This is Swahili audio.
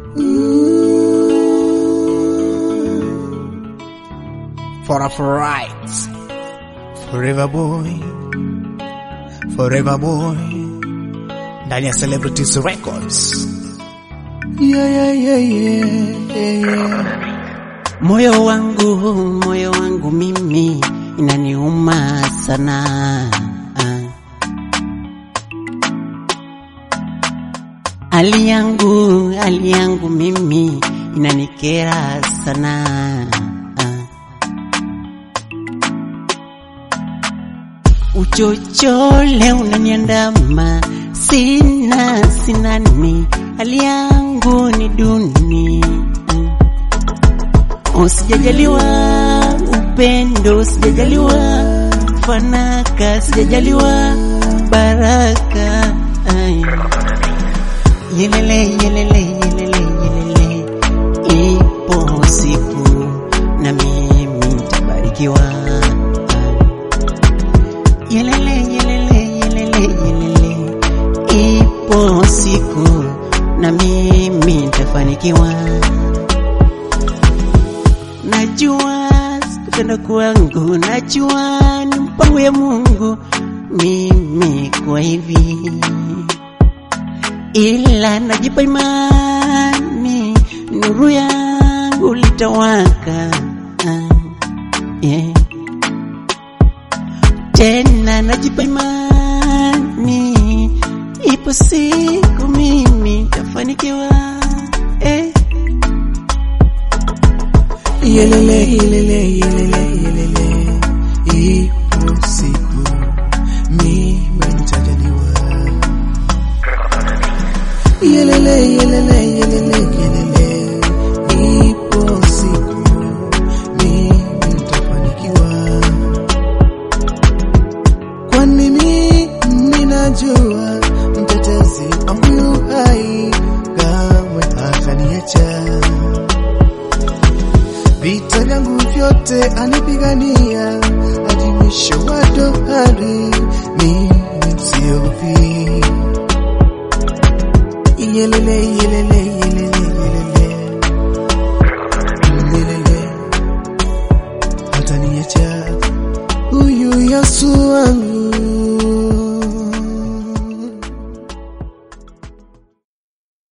For a right. Forever boy. Forever boy. Ndani ya Celebrities Records. Yeah, yeah, yeah, yeah, yeah. Moyo wangu, moyo wangu mimi inaniuma sana. Hali yangu, hali yangu mimi inanikera sana. Uchochole unaniandama, sina sinani, hali yangu ni duni. Usijajaliwa upendo, sijajaliwa fanaka, sijajaliwa baraka. Ay. Yelele, yelele, yelele, yelele, ipo siku na mimi nitabarikiwa. Yelele, yelele, yelele, yelele, ipo siku na mimi nitafanikiwa. Najua sikupenda kwangu, najua ni mpango ya Mungu mimi kwa hivi, ila najipa imani nuru yangu litawaka. Ah, yeah. Tena najipa imani ipo siku mimi nitafanikiwa eh. Yelele, yelele, yelele, yelele. Ipo siku mimi nitajaliwa. Yelele, yelele, yelele, yelele. Ipo siku mimi nitafanikiwa. Kwani mimi ninajua mtetezi wangu yu hai, kamwe hataniacha vita vyangu vyote anipigania hadi mwisho wa dohari, mimi siogopi. Yelele, yelele, yelele,